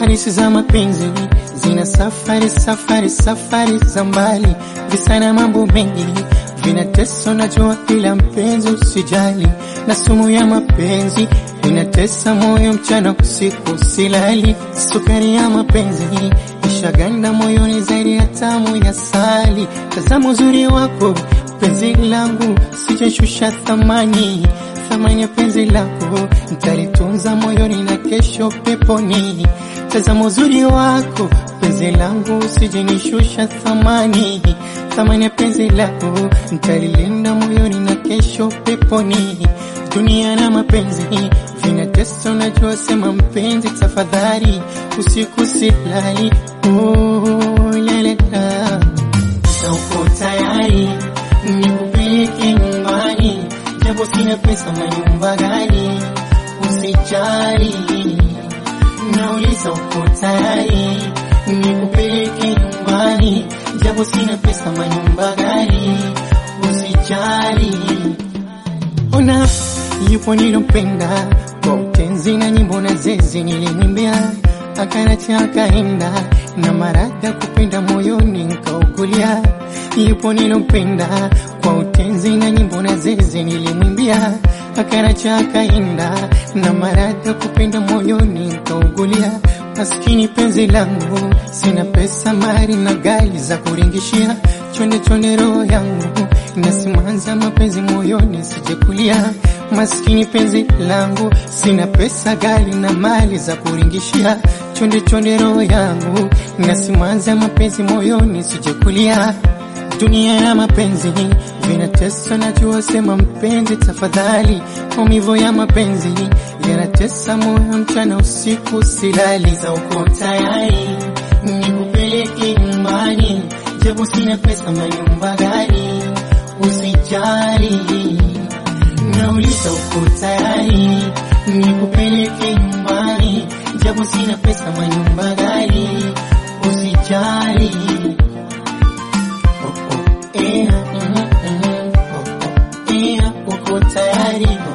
Hadithi za mapenzi zina safari safari safari za mbali, visa na mambo mengi vinatesa, najua ila mpenzi usijali, na sumu ya mapenzi inatesa moyo mchana usiku silali, sukari ya mapenzi ishaganda moyoni zaidi ya tamu ya sali. Tazama uzuri wako penzi langu, sijashusha thamani thamani ya penzi lako nitalitunza moyoni na kesho peponi. Tazama uzuri wako penzi langu, sijenishusha thamani thamani ya penzi lako nitalilinda moyoni na kesho peponi. Dunia na mapenzi vinatesa, unajua sema mpenzi, tafadhali usiku silali. Oh, lalela uko tayari nikupeleke nyumbani, japo sina pesa, manyumba gani? Usijali, nauliza uko tayari nikupeleke nyumbani, japo sina pesa, manyumba gani? Usijali, ona yupo nilompenda kwa utenzi na nyimbo na zezi nilimwimbia, akanacha akaenda na marada kupenda moyoni nkaugulia. Yupo nilompenda kwa utenzi na nyimbo na zezi nilimwimbia, akanacha akaenda na marada kupenda moyoni nkaugulia. Maskini penzi langu, sina pesa mali na gari za kuringishia, chonde chonde roho yangu nasimanza mapenzi moyoni sijekulia. Maskini penzi langu, sina pesa gari na mali za kuringishia, chonde chonde roho yangu nasimanza mapenzi moyoni sijekulia. Dunia ya mapenzi vinatesa, najua sema mpenzi, tafadhali. Maumivu ya mapenzi yanatesa moyo mchana usiku silali. Za uko tayari nikupeleke nyumbani, japo sina pesa, manyumba gani? Usijali, nauliza uko tayari nikupeleke nyumbani, japo sina pesa, manyumba gani? Usijali. Oh, oh, eh, mm, mm, oh, oh, eh, uko tayari